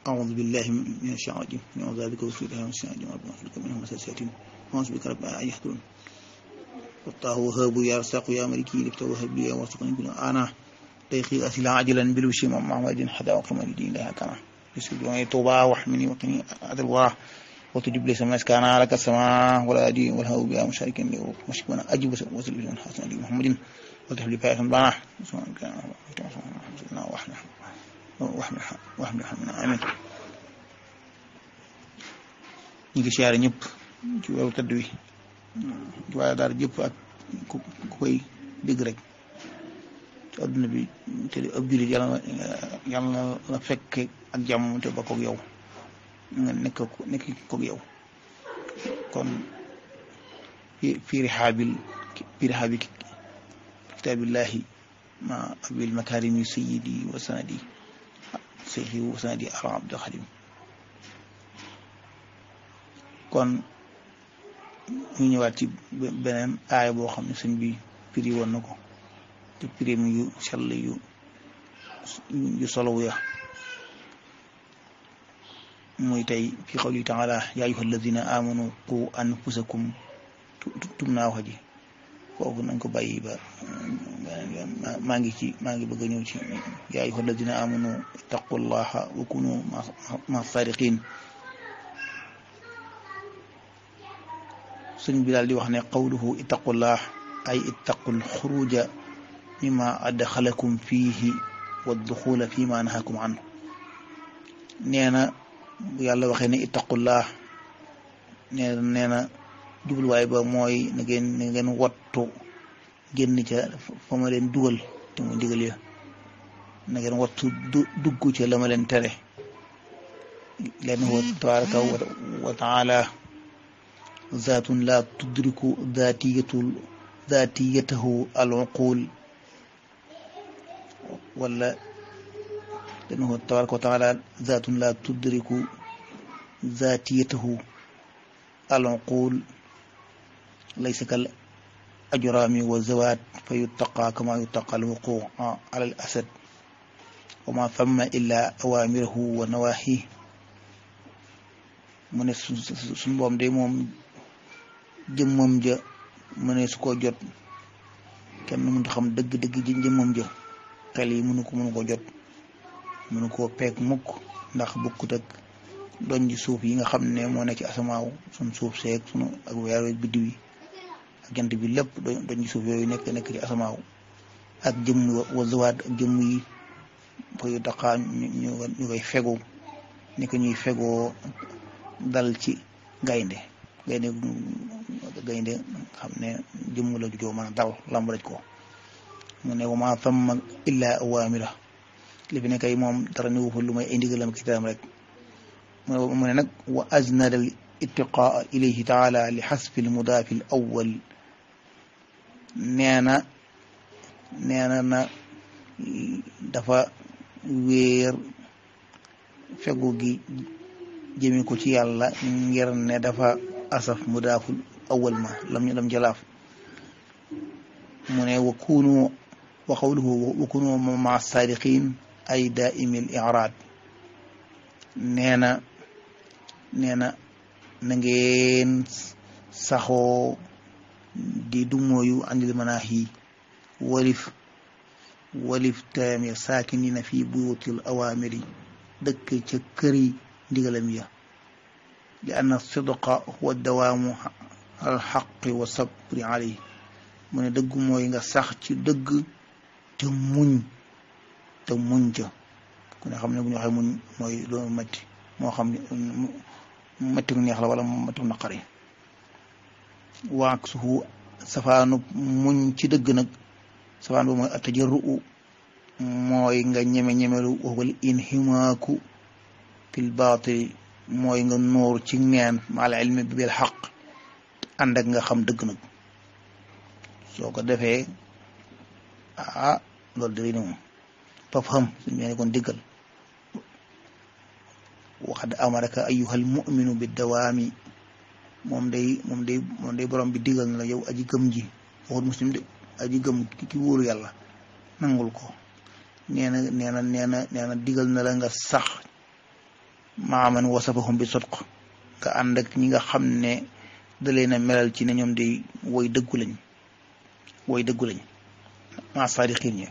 أعوذ بالله من الشيطان الرجيم من أعوذ بك وسوء من الشيطان الرجيم ربنا أخلق منهم مساسات أعوذ بك رب أن يحضرون والله وهاب يا رزاق يا ملكي لفت وهب لي وارزقني بنا أنا تيخي أسلا عجلا بالوشي من محمد حدا وقم الدين لها كنا يسجد وعي توبا واحمني وقني عدل وراه وتجب لي سماس كان لك السماء ولا أدي والهو بها مشاركا لي ومشكونا أجب وسل بجون حسن لي محمد وتحب لي فائحا بنا سواء كان وحنا وحنا وحنا وحنا آمين ñi ngi siyaare ñëpp ci weeru tëdd wi ci waaye daal jëpp ak ku koy dégg rek ci adduna bi te ab jullit yàlla na yàlla na la fekke ak jàmm te ba koog yow nga nekk nekk koog yow kon fii rihaabil fii rihaabi kitaabillahi ma abil makarimi sayidi wa sanadi sayidi wa sanadi ala abdul xadim kon ñu ñëwaat ci beneen aaya boo xam ne sëñ bi firi woon na ko te pirim yu sell yu yu solow ya muy tey fi qawli taala yaa ayyuha alladina amanu qu anfusakum tum naa wax ji kooku nañ ko bàyyi ba maa ngi ci maa ngi bëgg a ñëw ci yaa ayyuha alladina amanu ittaqullaha wa kunu ma sadiqin sëñ bi daal di wax ne qawluhu ittaqullah ay ittaqul xuruja mimma adxalakum fiihi wa duxula fi ma nahakum an nee na bu yàlla waxee ne ittaqullah nee na nee na jubluwaay ba mooy na ngeen na ngeen wattu génn ca fa ma leen dugal te mu digal ya na ngeen wattu dugg ca la ma leen tere leen wa tabaraka wa taala ذات لا تدرك ذاتية ذاتيته العقول ولا لأنه تبارك وتعالى ذات لا تدرك ذاتيته العقول ليس كالأجرام والزوات فيتقى كما يتقى الوقوع على الأسد وما ثم إلا أوامره ونواهيه من سنبوم دي موم jëmmam ja mënee su ko jot kenn mënut xam dëgg-dëgg ji jëmmam ja xel yi mënu ko mënu ko jot mënu koo peeg mukk ndax bukkut ak doñ ji suuf yi nga xam ne moo ne ci asamaaw suñ suuf seeg sunu ak weer wi biddiw yi ak jant bi lépp doñ ji suuf yooyu nekk nekk ci asamaaw ak jëmm wa zawaat ak jëmm yi fa yu daqaa ñu ñu koy fegu ni ko ñuy fegoo dal ci gaynde gaynde gaynde xam ne jëmm la jujoo mën a dal lamb daj ko mu ne wama thamma illa awamira li fi ne kay moom dara ni wufa lu may ay ndigalam kitaam rek mu ne nag wa aznada al ittiqaa ilayhi taala li xasfi al mudaafi al awal nee na nee na na dafa wéer fegu gi jëmi ko ci yàlla ngir ne dafa asaf mudaaful awal ma lam lam jalaaf mu ne wa kunu wa qawluhu wa kunu ma saadiqin ay daaimi l iraad nee na nee na na ngeen saxoo di dumooyu andil manaahi walif walif taami saakinina fi buyutil awaamiri dëkk ca këri ndigalam ya li anna sidqa huwa dawaamu al xaqi wa sabri alayhi mu ne dëgg mooy nga sax ci dëgg te muñ te muñ ca ku ne xam ne bu ñu waxee muñ mooy loolu métti moo xam ne métti neex la wala métti naqari waak suhu safaanu muñ ci dëgg nag safaan ba mooy atajarru mooy nga ñeme ñemelu wal inhimaaku fil baatili mooy nga nuur ci neen maal ilmi bi bil xaq ànd ak nga xam dëgg nag soo ko defee ah loolu dëgg na moom faf xam suñ mel kon diggal waxad amaraka ayyuhal mu'minu bi dawaami moom day moom day moom day borom bi diggal na la yow aji gëm ji waxut muslim de aji gëm ki wóoru yàlla nangul ko nee na nee na nee na nee na digal na la nga sax maaman wasafahum bi sodq nga ànd ak ñi nga xam ne da leen a melal ci ne ñoom di woy dëggu lañ woy dëggu lañ ma saadiqin ñi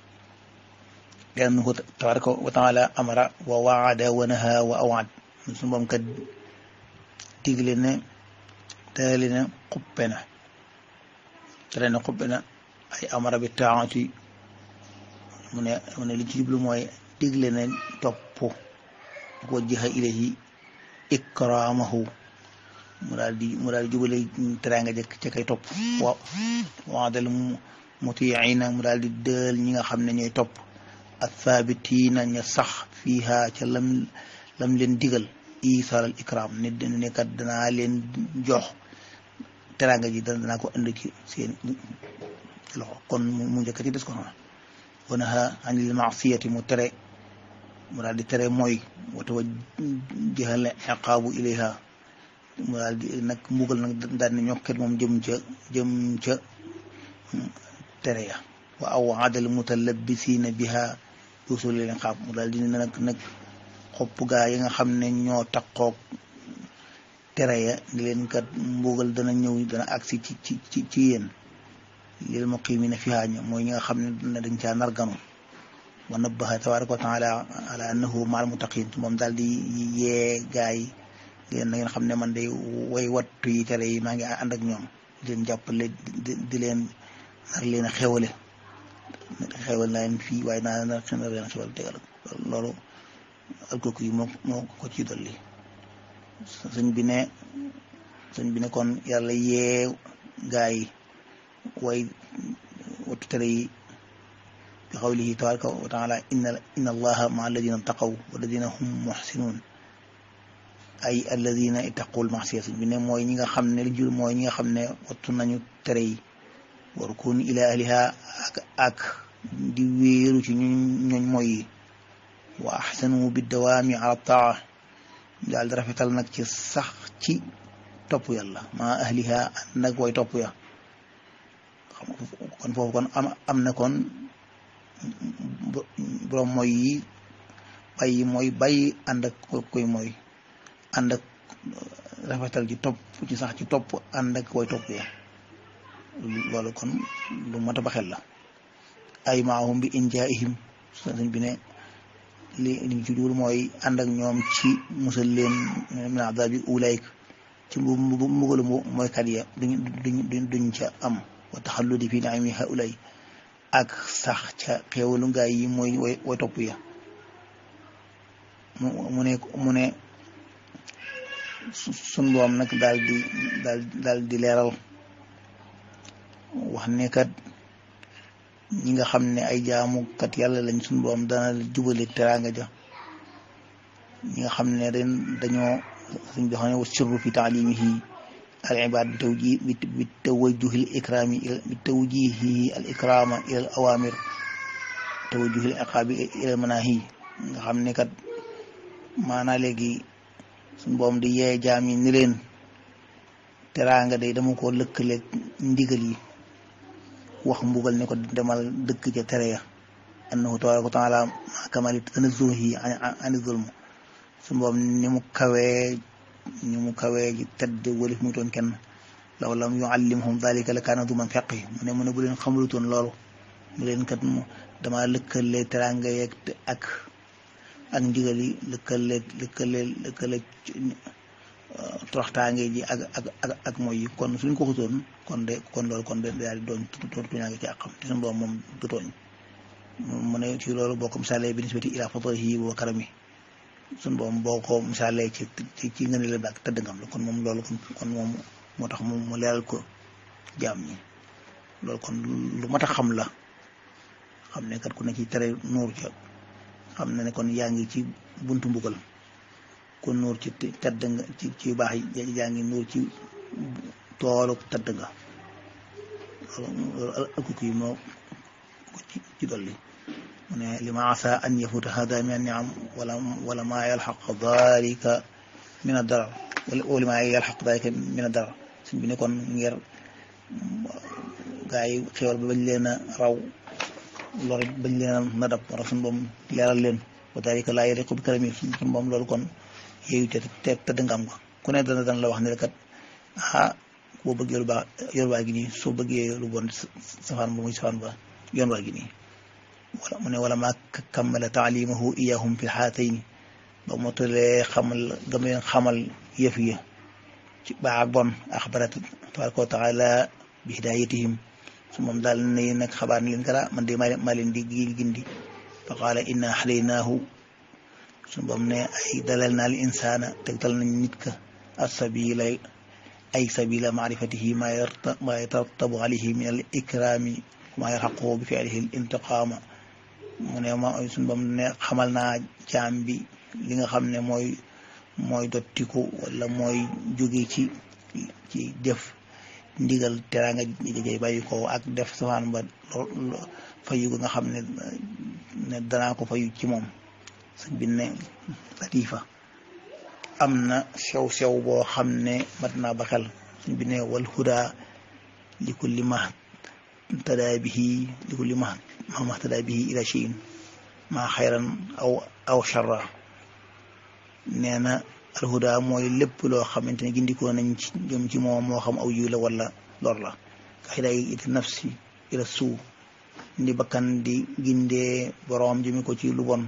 liannahu tabaraka wa taala amara wa waada wa naha wa awaad suñu boom kat digle ne teeli ne xuppe na tere ne xuppe na ay amara bi taati mu ne mu ne li ci jublu mooy digle ne topp wajjaha ilayhi ikraamahu mu daal di mu daal di jubale teraanga jëkk ca kay topp wa waadal mutiina mu daal di dël ñi nga xam ne ñooy topp athaabitiina ña sax fiiha ca lam lam leen digal isaal al ikram ne ne kat danaa leen jox teraanga ji danaa ko indi ci seen loxo kon mu njëkk ci des ko xam wa naha anil maasiyati mu tere mu daal di tere mooy wa tawajjaha al iqaabu ilayha mu daal di nag mbugal nag daal di ñokket moom jëm ca jëm ca tere ya wa awaadal mutalabbisiina biha usul leen xaab mu daal di ne nag nag xopp gaa yi nga xam ne ñoo taqoog tere ya ni leen kat mbugal dana ñëw dana agsi ci ci ci ci yéen lil muqimina fiha mooy ñi nga xam ne dañ caa narganu wa nabbaha tabaraka wa taala ala annahu maal muttaqin moom daal di yee gaa yi leen na ngeen xam ne man day way wattu yi tere yi maa ngi ànd ak ñoom di leen jàppale di leen nar leen a xewale xewal naa leen fii waaye naa nar leen xewal tegal loolu alkooku yi moo moo ko ci dolli sëñ bi ne sëñ bi ne kon yàlla yee gaa yi way wattu tere yi bi xawlihi tabaraka wa taala inna inna allaha ma alladina taqaw walladina hum muxsinuun ay alladina ittaqul maxsiya sëñ bi ne mooy ñi nga xam ne li jur mooy ñi nga xam ne wattu nañu tere yi war kun ila ahliha ak ak di wéeru ci ñu ñooñ mooy yi wa axsanu bi dawaami ala taa daal di rafetal nag ci sax ci topp yàlla ma ahliha nag way topp ya xam kon foofu kon am am na kon borom mooy yi bàyyi mooy bàyyi ànd ak koy mooy ànd ak rafetal ci topp ci sax ci topp ànd ak way topp ya loolu kon lu mat a baxel la ay maahum bi injaihim sëñ bi ne li liñ ci jublu mooy ànd ak ñoom ci musal leen min adabi ulayk ci mbugalu mooy kat ya duñ duñ duñ ca am wa taxalludi fi naimi haulay ak sax ca xeewalu ngaay yi mooy way way topp ya mu ne mu ne sun boom nag daal di daal daal di leeral wax ne kat ñi nga xam ne ay jaamukat yàlla lañ suñu boom dana jubale teraanga ja ñi nga xam ne ren dañoo suñ bi xam ne wa sirru fi taalimihi al ibad bi tawji bi tawajjuhi al ikrami bi tawjihi al ikrama ila al awamir tawajjuhi al iqabi ila al manahi nga xam ne kat maanaa léegi suñ boom di yee jaam yi ni leen teraanga day dama ko lëkkaleeg ndigal yi wax mbugal ne ko demal dëkk ca tere ya annahu tabaraka wa taala ma kamali tanazzuhi ani zulm su mboom ni mu kawee ni mu kawee ji tedd walif muy toon kenn law lam yuallimhum dalika la kaana duman feqi mu ne mu ne bu leen xamalutoon loolu mu leen kat mu dama lëkkale teraanga yeeg ak ak ndigal yi lëkkale lëkkale lëkkale toroxtaange ji ak ak ak ak mooy yi kon suñ ko xutoon kon de kon loolu kon de daal di doon tuñaange ci àqam te suñu borom moom du tooñ mu ne ci loolu boo ko misaalee bi nisbati ila fadlihi wa karami suñu borom boo ko misaalee ci ci ci ngeen la ak tëdd ngam la kon moom loolu kon moom moo tax moom mu leeral ko jaam ñi loolu kon lu mat a xam la xam ne kat ku ne ci tere nuur ca xam ne ne kon yaa ngi ci buntu mbugal kon nuur ci tedd nga ci ci baax yi yaa ngi nuur ci toolu tedd nga loolu alkuku yi moo ko ci ci dolli mu ne li ma asa an yafuta hada min anniam wala wala ma yalxaq dalika min addarar wala ma yalxaq dalika min addarar suñ bi ne kon ngir gaa yi xewal ba bañ leen a raw lor bañ leen a nadab wara suñ boom leeral leen wa dalika laa yaliqu bi karami suñu moom loolu kon yooyu te te tëdd nga am ko ku ne dana dana la wax ne kat ah boo bëggee lu baax yoon waa gi nii soo bëggee lu bon safaan ba muy safaan ba yoon waa gi nii wala mu ne wala maa kammala taalimahu iyahum fi xaatayni ba mu tëlee xamal gam leen xamal yëf yi ci baax ak bon axbarat tabaraka wa taala bi hidayatihim su moom daal ne nag xabaar ni leen kara man de maa leen di gindi fa qaala inna xalaynaahu su moom ne ay dalal naa li insaana tegtal nañ nit ka assabila ay sabila maarifatihi ma yarta ma yatarattabu alayhi min al ikrami ma yarxaqu bi fi'lihi al intiqaama mu ne ma suñ bam ne xamal naa jaam bi li nga xam ne mooy mooy dottiku wala mooy jóge ci ci def ndigal teraanga jay bàyyi ko ak def safaan ba fayu nga xam ne ne danaa ko fayu ci moom sëñ bi ne latifa am na sew-sew boo xam ne mat naa ba xel sëñ bi ne wal huda li kulli ma tadaa bihi li kulli ma ma tadaa bihi ila cheyin ma xayran aw aw charra nee na alhuda mooy lépp loo xamante ne gindikoo nañ ci jëm ci moom moo xam aw yiw la wala lor la ka hidaay it nafsi ila suu ndi bakkan di gindee boroom jëmi ko ci lu bon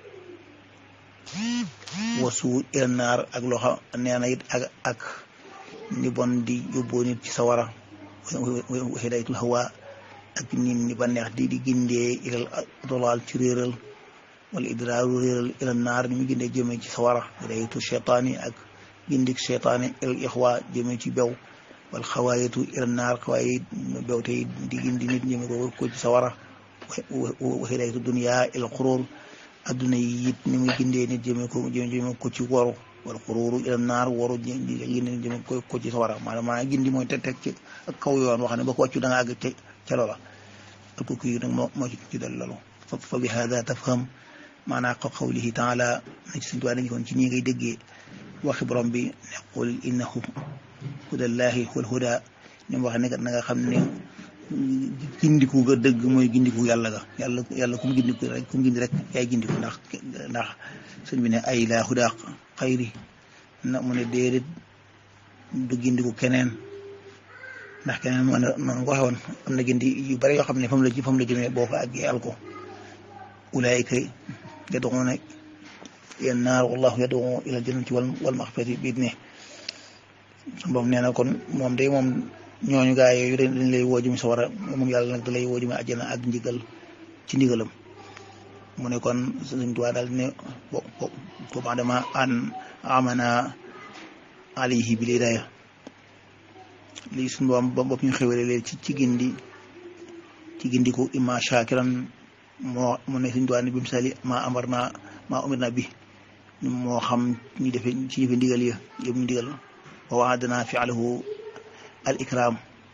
wasu ila naar ak loo xam nee na it ak ak ni bon di yóbboo nit ci sawara wa hidayatul hawa ak nit ñi ba neex di di gindee ilal dolaal ci réeral wala idraaru réeral ila naar ni mu gindee jëmee ci sawara hidayatu cheytaani ak gindik cheytaani ilal ixwa jëmee ci bew wal xawaayatu ila naar xawaaye bew tey di gindi nit jëmee ko ko ci sawara wa hidayatu dunia ilal xuróor adduna yi it ni muy gindee nit jëmee ko jëmee ko ci waru wala xuróoru ila naar waru gindi nit jëmee ko ci sawara maanaam maanaam gindi mooy teg teg ci ak kaw yoon wax ne ba ko wàccu da nga àgg ca ca loola ak kooku yi nag moo moo ci dal loolu fa bi hada tafham maanaa ko qawlihi taala na ci suñu tuwaa dañu kon ci ñi ngay déggee waxi borom bi ne qul innahu hudallahi wal huda ñoom wax ne kat na nga xam ne gindiku ga dëgg mooy gindiku yàlla ga yàlla yàlla kum gindiku rek kum gindi rek yaay gindiku ndax ndax sëñ bi ne ay laa huda xayri na mu ne déedéet du gindiku keneen ndax keneen moo ne noonu ko waxoon am na gindi yu bari yoo xam ne fa mu la fa mu la jëmee boo ko àggee al ko ulaayika yad'uuna ila naar wallahu yad'u ila jannati wal maxfirati bi idnihi moom nee na kon moom day moom ñooñu gaa yooyu dañ lay woo jëmi sa war a moom yàlla nag da lay woo jëmi àjjana ak ndigal ci ndigalam mu ne kon Sëñ Tuubaa daal ne bo bo dama an amana alayhi bil hidaaya lii suñu boom ba bopp ñu xewale leen ci ci gindi ci gindiku imma shakiran moo mu ne Sëñ Tuubaa ne bi misali ma amar na ma umir na bi moo xam ñu defe ci jëfe ndigal ya yëpp ñu ndigal wa waadana fi'alahu al ikram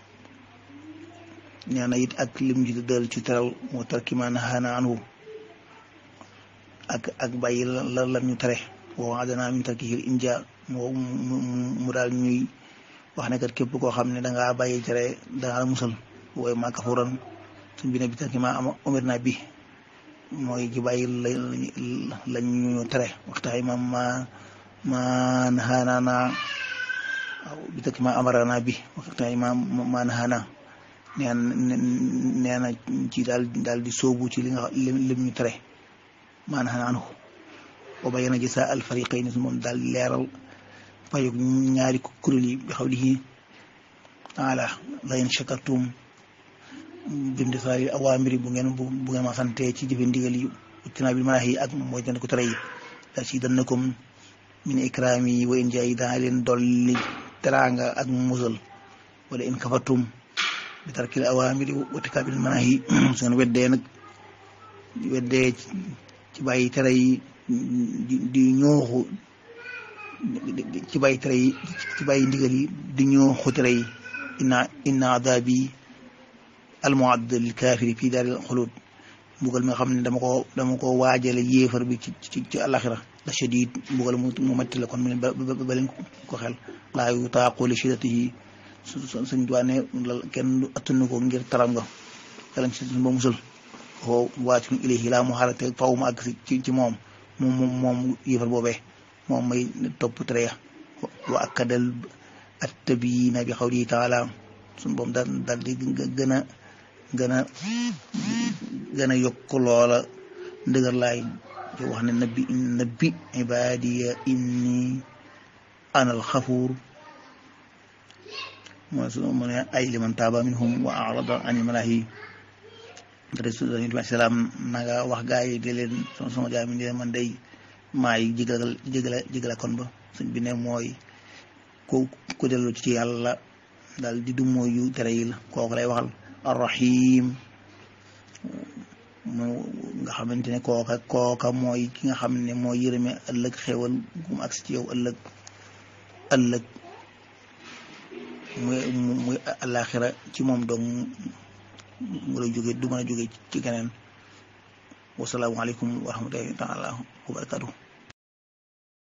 nee na it ak lim ci dël ci teral mu tarki ma nahaana anhu ak ak bàyyi la lan ñu tere wa waadana min tarkihil inja moo mu daal ñuy wax ne kat képp koo xam ne dangaa bàyyi tere dangaa la musal wooy ma kafuran suñ bi ne bi tarki ma am umir na bi mooy ci bàyyi la ñu tere waxtaay ma ma ma nahaana naa waaw bi takk ma amarana bi waxtaan ma ma naxaana nee nee na ci daal daal di sóobu ci li nga lim ñu tere ma naxaana anhu wa bayyana jazaa al fariqayni su moom daal leeral payug ñaari kuréel yi bi xawlihi taala la in shakartum bimtisaali awaamiri bu ngeen bu ngeen ma sante ci jëfe ndigal yi uttinaa bil manaahi ak mooy den ko tere yi la si dannakum min ikraami wa in jaay daa leen dolli teraanga ak musal wala in kafatum bi tarkil awaamiri wa tikaabil manaahi su ngeen weddee nag weddee ci bàyyi tere yi di ñooxu ci bàyyi tere yi ci bàyyi ndigal yi di ñooxu tere yi inna inna adaabi almuadd lil kaafiri fii daaril xulud mbugal mi nga xam ne dama ko dama ko waajale yéefar bi ci ci ci àlaxira la shadid mbugal mu mu metti la kon mu ne ba ba leen ko xel laa yu taaqu li shiddatihi suñ duwaane kenn du attanu ko ngir taram nga yàlla ci suñ ba musal foo waatun ilayhi laa mu xaalate faw mu àgg ci ci moom moom moom yëfal boobee moom may topp tere ya wa akkadal attabiina bi xawlihi taala suñu boom daal daal di gën a gën a gën a yokk loola ndëgër laay ci wax ne nabbi nabbi ibadiya inni ana alxafuur mooy su mu ne ay liman taaba minhum wa arada an ilmalahi rasul salaam na nga wax gaa yi di leen sama sama jaami di leen man day maay jégal jégala jégala kon ba suñ bi ne mooy ku ku dellu ci yàlla daal di du mooy yu tere yi la kooku lay waxal arrahim mu nga xamante ne kooka kooka mooy ki nga xam ne mooy yërëme ëllëg xewal gum agsi ci yow ëllëg ëllëg muy muy àllaaxira ci moom dong mu la jóge du mën a jóge ci keneen wasalaamualeykum wa rahmatullahi taala wa barakatuh